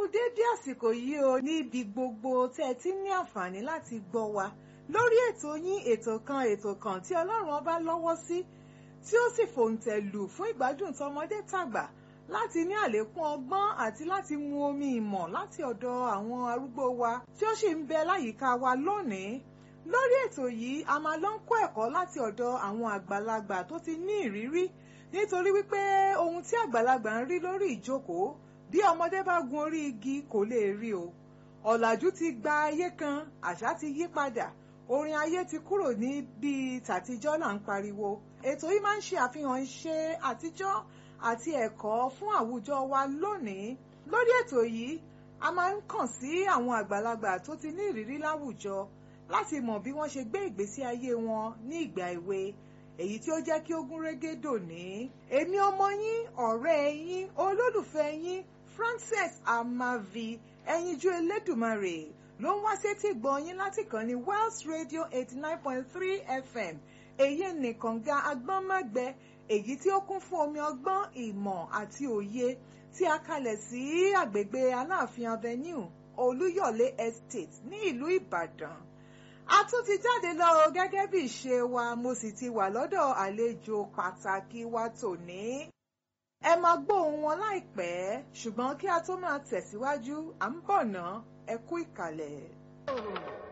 déédé àsìkò yìí o níbi gbogbo tẹ́ ẹ ti ní àǹfààní láti gbọ́ wa lórí ètò yín ètò kan ètò kan tí ọlọ́run ọba lọ́wọ́ sí tí ó sì fòǹtẹ̀ lù fún ìgbádùn tọmọdé tàgbà láti ní àlékún ọgbọ́n àti láti mu omi ìmọ̀ láti ọ̀dọ̀ àwọn arúgbó wa tí ó sì ń bẹ láyìíká wa lónìí lórí ètò yìí a máa lọ ń kọ́ ẹ̀kọ́ láti ọ̀dọ̀ àwọn àgbàlagbà tó ti ní ìrírí nítorí wípé ohun tí àgbàlagbà ń rí lórí ìjókòó bí ọmọdé bá gun orí igi kò lè rí o ọ̀làjú ti gba ayé kan àṣà ti yí padà orin ayé ti kúrò ní bíi tàtijọ́ là ń pariwo ètò yìí máa ń ṣe àfihàn iṣẹ́ àtijọ́ àti ẹ̀kọ́ fún àwùjọ wa lónìí lórí ètò yìí a máa ń kàn sí àwọn àgbàlagbà tó ti ní ìrírí láwùjọ láti mọ̀ bí wọ́n ṣe gbé ìgbésí ayé wọn ní ìgbà èwe èyí tí ó jẹ́ kí ó gún régé dòní. èmi ọmọ yín ọ̀rẹ́ yín olólùfẹ́ yín Frances Amavi ẹyinjú Elédùmarè ló ń wá sétí gbọ́ yín láti kàn ní Wells Radio eighty nine point three FM èyí nìkan ga agbọ́nmágbẹ èyí tí ó kún fún omi ọgbọ́n ìmọ̀ àti òye tí a kalẹ̀ sí àgbègbè Aláàfin Avenue Olúyọ̀lé Estate ní ìlú Ìbàdàn a tún ti jáde lọ o gẹ́gẹ́ bí ìṣe wa mo sì ti wà lọ́dọ̀ àlejò pàtàkì wa tòní. ẹ máa gbóhùn wọn láìpẹ́ ṣùgbọ́n kí a tó máa tẹ̀síwájú à ń bọ̀ ná ẹ kú ìkàlẹ̀.